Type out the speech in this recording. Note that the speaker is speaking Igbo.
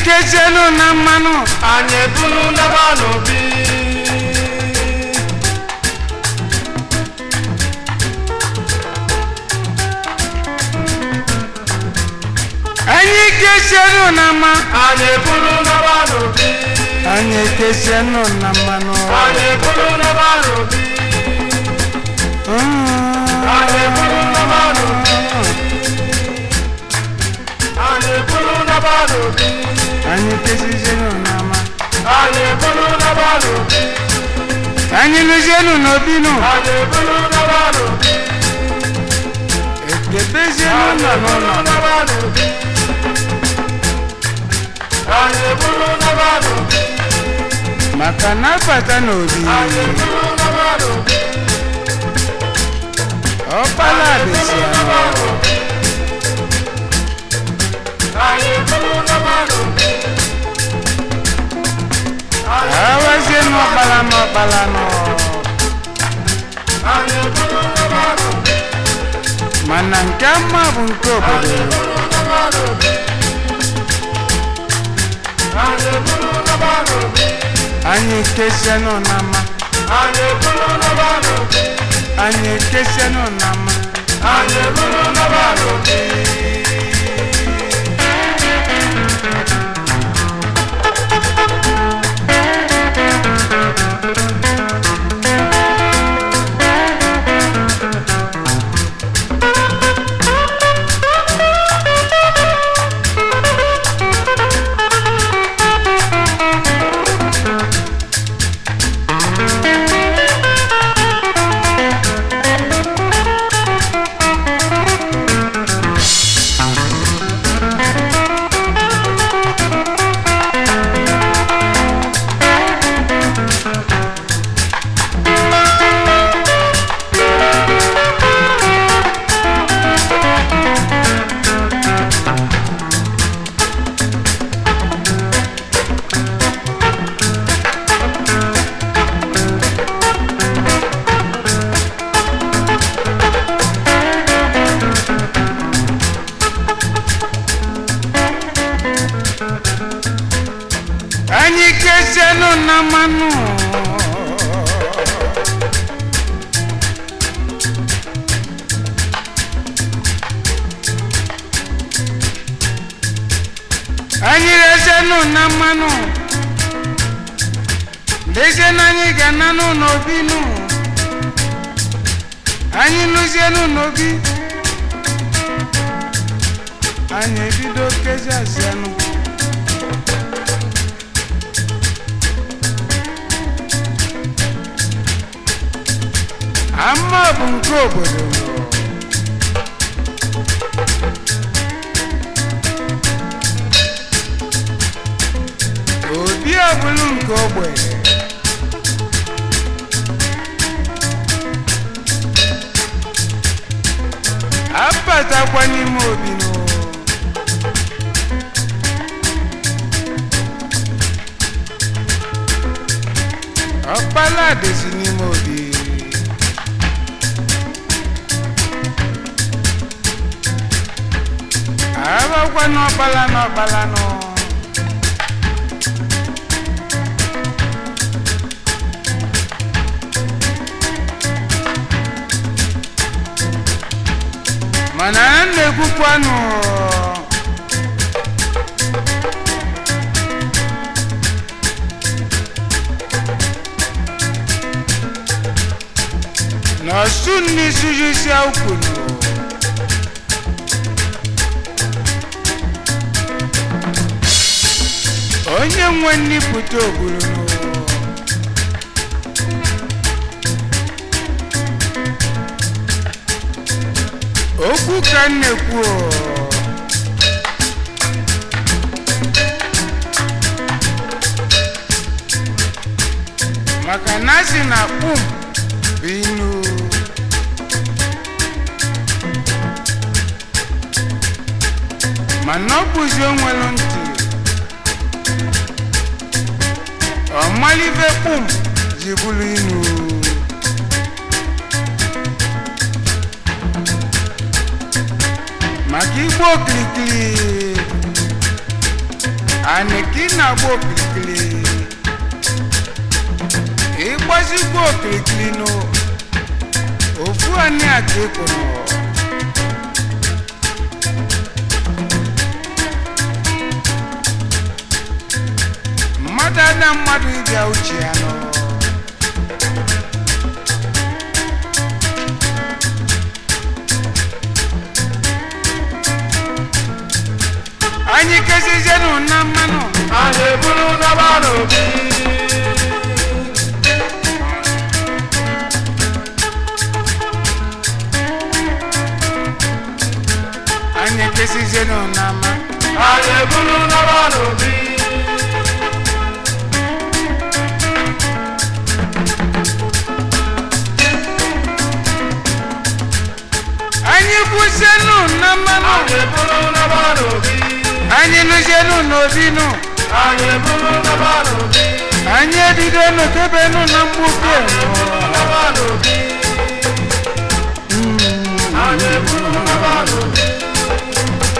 kezienu na mmanụ anyị ebulu naba n'obi anyị kezienu na mma anyị ebulu naba n'obi anyị kezienu na mmanụ anyị ebulu naba n'obi anyị ebulu naba n'obi anyị ebulu naba n'obi anyị kezienu na mma anyị ebulu naba n'obi anyị lụzienu n'obi nụ anyị ebulu naba n'obi ekebezienu anyị na ebulu n'ụlọ naba n'obi anyị ebulu naba n'obi maka na abata n'obi anyị ebulu naba n'obi ọkpala dịsi ya anyị ebulu naba n'obi awazie n'ọkpala n'ọkpala nọ anyị ebulu naba n'obi mana nke mma bụ nke obodo ebulu naba n'obi anyị ebulu naba n'obi anyị kesienụ na mma anyị ebulu naba n'obi anyị kesienụ na mma anyị ebulu naba n'obi anyị kesienụ na mmanụ anyị rezienụ na mmanụ lezie na anyị ga-ananụ n'obi nụ anyị lụzienụ n'obi anyị ebido kezi asianụ ama bụ nke obodo obi ọbụlụ nke ogbe abatakwa n'ime obi nụ ọkpala dịzi n'ime obi abakwa n'ọkpala n'ọkpala nọ mana a na-ekwukwanụ na ọsụ n'isujusi ukwunu onye nwe nnipụta ogburu okwu ka m na-ekwu o. maka na asị na kpum bụ inu mana ọ bụzi onwelu ntị ọmalive kpum ji bụrụ inu maka igbo okirikiri anịka ị na-agba okirikiri ịgbazigbo okirikiri nụ ofu anị a ka ị kwụrụ mmadụ ada mmadụ ịbịa uche ya nọ anyị kezizienụ na mmanụ anyị eburu naba n'obi anyị kezizienụ na mma anyị eburu naba n'obi anyị kwụzienụ na mmanụ anyị eburu naba n'obi anyị lụzienụ n'obi nụ anyị eburu naba n'obi anyị ebido tebenụ na mgbuke naba n'obi anyị eburu naba n'obi